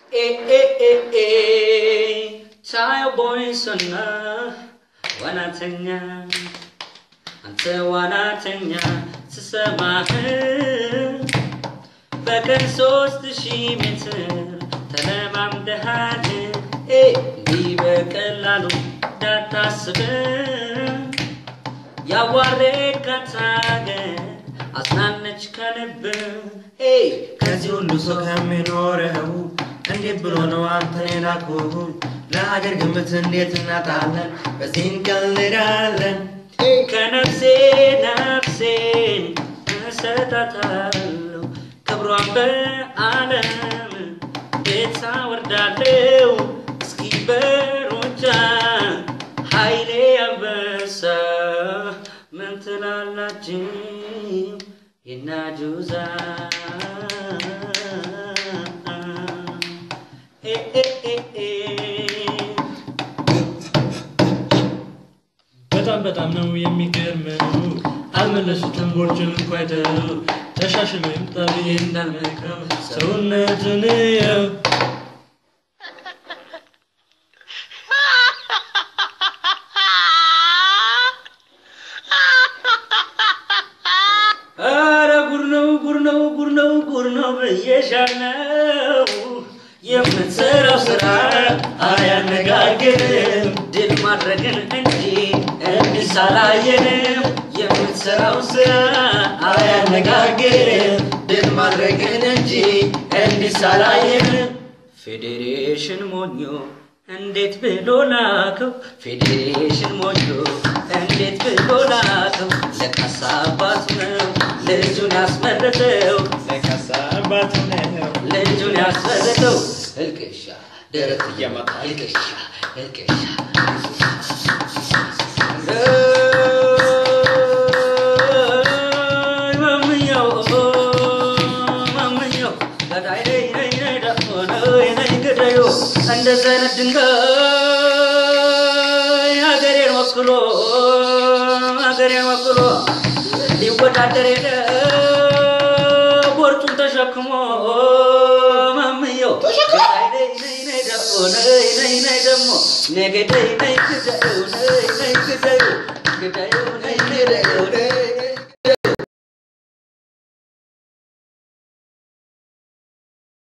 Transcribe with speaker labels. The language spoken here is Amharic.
Speaker 1: ቻዮ ቦይሶና ዋናተኛ አንተ ዋናተኛ ስሰማህ በቀን ሶስት ሺህ ሜትር ተለማምደሃል እንዲህ በቀላሉ እንዳታስብ ያዋረድካት ሀገር አጽናነች ከልብ
Speaker 2: ከዚህ ሁሉ ሰው ከሚኖረው እንዴት ብሎ ነው አንተን የላኩህ? ለሀገር ግምት እንዴት እናጣለን? በዚህ እንቀልዳለን።
Speaker 1: ከነፍሴ ነፍሴን እሰጣታለሁ ክብሯን በዓለም ቤት አወርዳለሁ እስኪ በሩጫ ኃይሌ አንበሳ ምን ትላላችሁ የናጁዛ ኤ ኤ ኤ ኤ
Speaker 3: በጣም በጣም ነው የሚገርመው። አልመለሱትም ቦርጭን እንኳ አይተው ተሻሽሎ ይምጣ ብዬ እንዳልመክረው ሰውነትን የው
Speaker 1: ኧረ ጉድ ነው ጉድ ነው ጉድ ነው ጉድ ነው ብዬሻለው። የምትሰራው ስራ አያነጋግርም ድል ማድረግን እንጂ እንዲህ አላየንም። የምትሰራው ስራ አያነጋግርም ድል ማድረግን እንጂ እንዲህ አላየንም። ፌዴሬሽን ሞኞ እንዴት ብሎ ላከው? ፌዴሬሽን ሞኞ እንዴት ብሎ ላከው? ለካሳ አባቱ ነው ልጁን ያስመረጠው
Speaker 2: ለካሳ አባቱ ነው
Speaker 1: ልጁን ያስመረጠው እልቅሻ ደረት እየመታ እልቅሻ እልቅሻ ማምኛው ማምኛው ገዳይ ነይ ነይ ነይ ደግሞ ነይ ነይ ገዳዩ እንደዚህ አይነት ድንጋይ ሀገሬን ወክሎ ሀገሬን ወክሎ ሊወዳደር ሄደ ቦርጩን ተሸክሞ ማምየው ገዳይ ነይ ነይ ነይ ደግሞ ነይ ነይ ነይ ደግሞ ነገደይ ነይ ግዳዩ ነይ ነይ ግዳዩ ግዳዩ ነይ ነይ ደግሞ ነይ